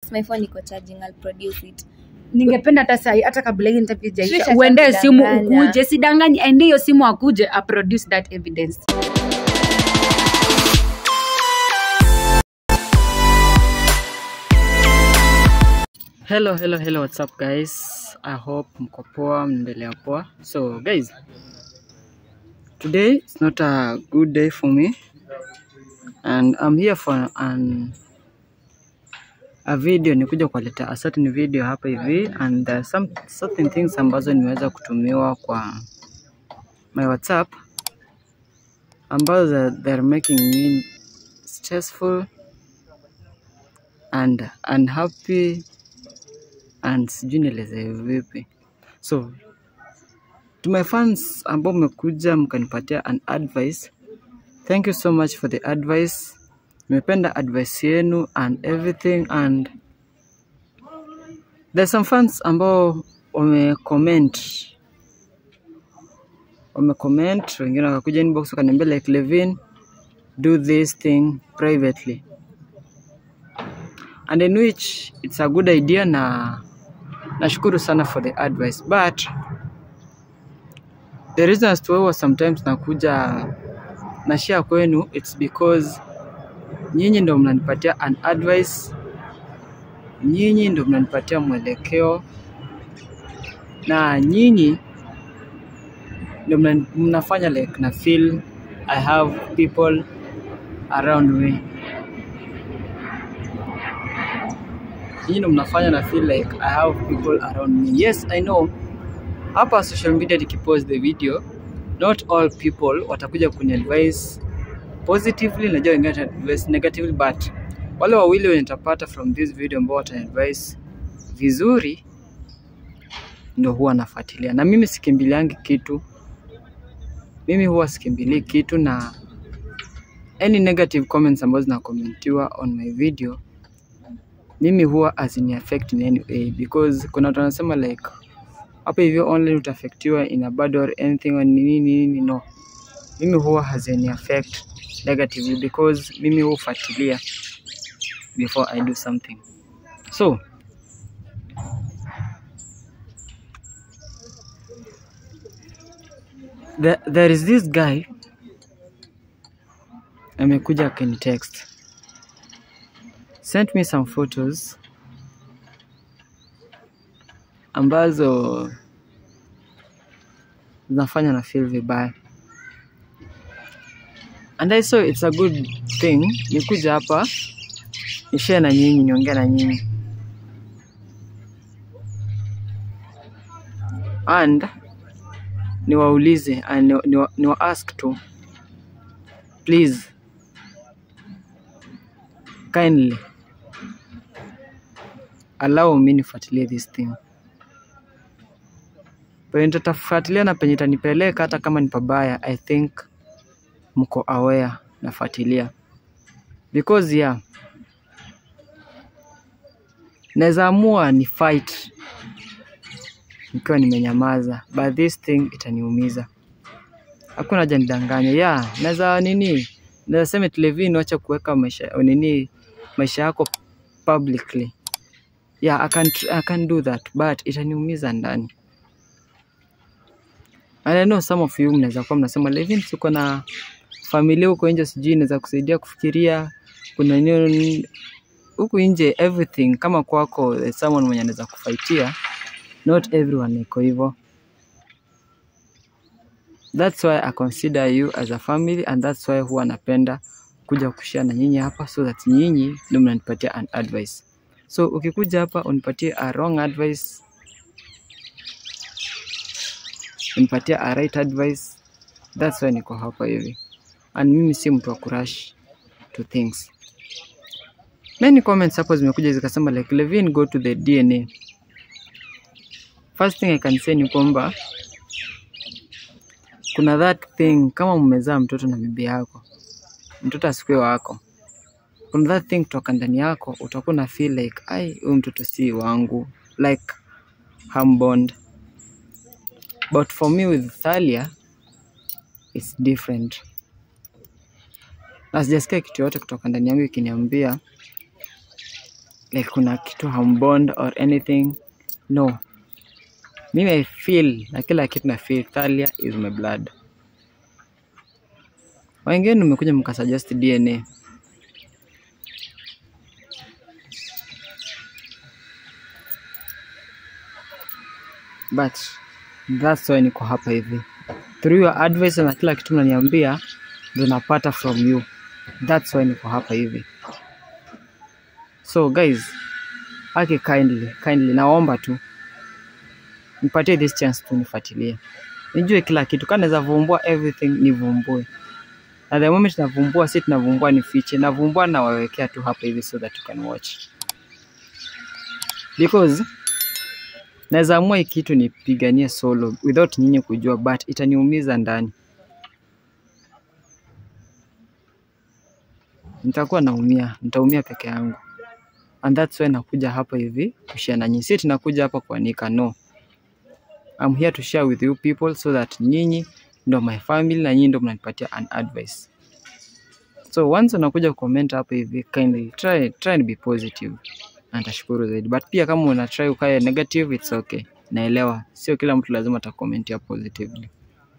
since my phone iko charging I'll produce it ningependa hata sahi hata kabla hii interview Trisha jaisha uende simu atakudanganya. ukuje sidanganye ende hiyo simu akuje aproduce that evidence hello hello hello what's up guys i hope mko poa mnaendelea poa so guys today it's not a good day for me and i'm here for an a video nikuja kuwaletea a certain video hapa hivi and there are some certain things ambazo nimeweza kutumiwa kwa my whatsapp ambazo they're making me stressful and unhappy and sijui nieleze vipi so to my fans ambao mmekuja mkanipatia an advice thank you so much for the advice nimependa advice yenu and everything and there's some fans ambao wamecomment wamecomment wengine wakakuja inbox wakaniambia like Levin do this thing privately and in which it's a good idea na nashukuru sana for the advice but the reason as to why huwa sometimes nakuja na share kwenu it's because nyinyi ndo mnanipatia an advice nyinyi ndo mnanipatia mwelekeo na nyinyi ndo mna- mnafanya like na feel i have people around me nyinyi ndo mnafanya na feel like i have people around me yes i know hapa social media nikipost the video not all people watakuja kuni advise positively najua wengine wata advise negatively but wale wawili wenye nitapata from this video ambao watani advise vizuri ndo huwa nafuatilia na mimi sikimbiliangi kitu mimi huwa sikimbilii kitu na any negative comments ambazo zinakomentiwa on my video mimi huwa hazini affect in any way because kuna watu wanasema like hapa hivyo online utaafektiwa in a bad or anything or nini nini no mimi huwa hazini affect negatively because mimi hufuatilia before I do something so there, there is this guy amekuja akanitext sent me some photos ambazo zinafanya na feel vibaya and I saw it's a good thing nikuja hapa nishare na nyinyi niongea na nyinyi and niwaulize and niwa, niwa, niwa ask to please kindly allow me nifuatilie this thing penye nitatafuatilia na penye itanipeleka hata kama ni pabaya i think mko aware nafuatilia because yeah naweza amua ni fight nikiwa nimenyamaza but this thing itaniumiza hakuna haja nidanganye yeah naweza nini naweza sema Levin wacha kuweka maisha nini maisha yako publicly yeah I can, I can do that but itaniumiza ndani And I know some of you mnaweza kuwa mnasema Levin, siko na familia huko nje, sijui inaweza kusaidia kufikiria kuna nini huku nje, everything kama kwako there's someone mwenye anaweza kufaitia. Not everyone iko hivyo. That's why I consider you as a family and that's why huwa napenda kuja kushare na nyinyi hapa so that nyinyi ndio mnanipatia an advice. So ukikuja hapa unipatie a wrong advice unipatia a right advice that's why niko hapa hivi and mimi si mtu wa kurush to things many comments hapo zimekuja zikasema like Levin go to the DNA first thing I can say ni kwamba kuna that thing kama mmezaa mtoto na bibi yako mtoto asikue wako kuna that thing kutoka ndani yako utakuwa na feel like ai huyu mtoto si wangu like hambond but for me with Thalia it's different na sijasikia kitu yote kutoka ndani yangu ikiniambia like kuna kitu hambond or anything no mimi i feel na kila kitu na feel Thalia is my blood wengine mmekuja mkasuggest dna but that's why niko hapa hivi through your advice na kila kitu mnaniambia ndo napata from you that's why niko hapa hivi so guys ake kindly kindly naomba tu nipatie this chance tu nifuatilie nijue kila kitu kama naweza vumbua everything nivumbue na the moment navumbua si tunavumbua ni fiche navumbua nawawekea tu hapa hivi so that you can watch because naweza amua hii kitu nipiganie solo without nyinyi kujua but itaniumiza ndani nitakuwa naumia nitaumia peke yangu and that's why nakuja hapa hivi kushare na nyinyi si tunakuja hapa kuanika no I'm here to share with you people so that nyinyi ndo my family na nyinyi ndo mnanipatia an advice so once unakuja comment hapa hivi kindly try, try and be positive na nitashukuru zaidi but pia kama una try ukae negative it's okay naelewa sio kila mtu lazima atakomentia positively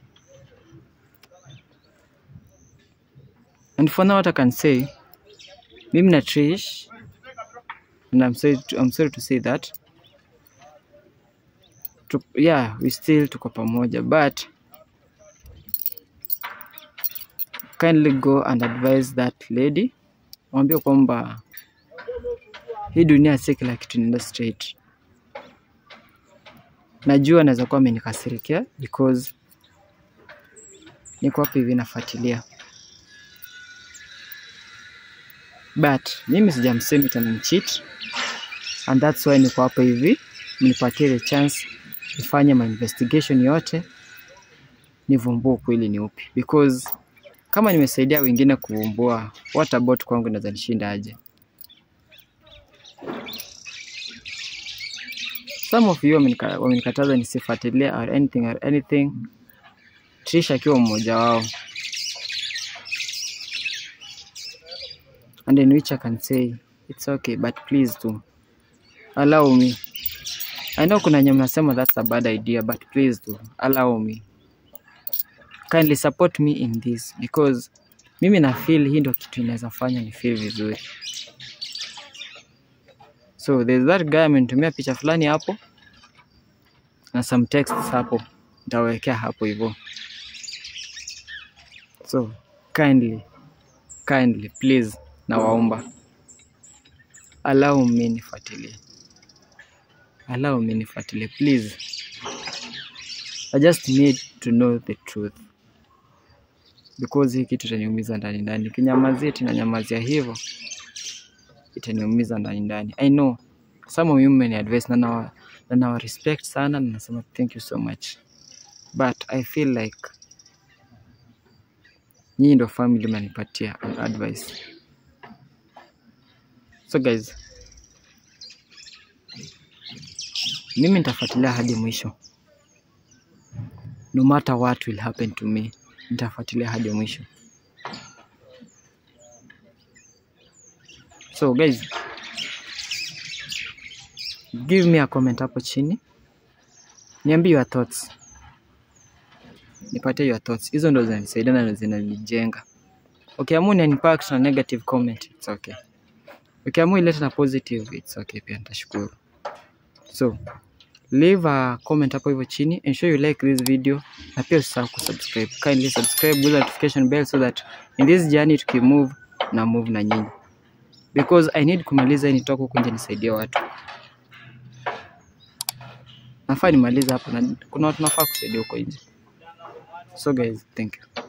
and for now what I can say mimi na Trish and I'm sorry to, I'm sorry to say that tu, yeah we still tuko pamoja but kindly go and advise that lady mwambie kwamba hii dunia si kila kitu inaenda straight najua naweza kuwa amenikasirikia because niko hapa hivi nafuatilia but mimi sijamsemi tena cheat and that's why niko hapa hivi nipatie the chance nifanye my investigation yote nivumbue ukweli ni upi because kama nimesaidia wengine kuvumbua what about kwangu inaweza nishinda aje some of you wamenika- wamenikataza nisifuatilie or anything or anything Trish akiwa mmoja wao and in which I can say it's okay but please do allow me I know kuna nye mnasema that's a bad idea but please do allow me kindly support me in this because mimi na feel hii ndo kitu inaweza fanya ni feel vizuri so there's that guy amenitumia picha fulani hapo na some texts hapo nitawekea hapo hivyo so kindly kindly please nawaomba allow me nifuatilie allow me nifuatilie please i just need to know the truth because hii kitu itaniumiza ndani ndani kinyamazia tinanyamazia hivyo itaniumiza ndani ndani i know some of you many advice na nawa, na nawa respect sana na nasema thank you so much but i feel like nyinyi ndo family mnanipatia an advice so guys mimi nitafuatilia hadi mwisho no matter what will happen to me nitafuatilia hadi mwisho so guys give me a comment hapo chini niambie your thoughts nipatie your thoughts hizo ndo zinanisaidia na zinanijenga ukiamua ni impact na negative comment it's okay ukiamua ilete na positive it's okay pia nitashukuru so leave a comment hapo hivyo chini ensure you like this video na pia usisahau kusubscribe kindly subscribe with notification bell so that in this journey tukimove na move na nyinyi because i need kumaliza hii nitoka huku nje nisaidie watu nafaa nimalize hapa na kuna watu nafaa kusaidia huko nje so guys thank you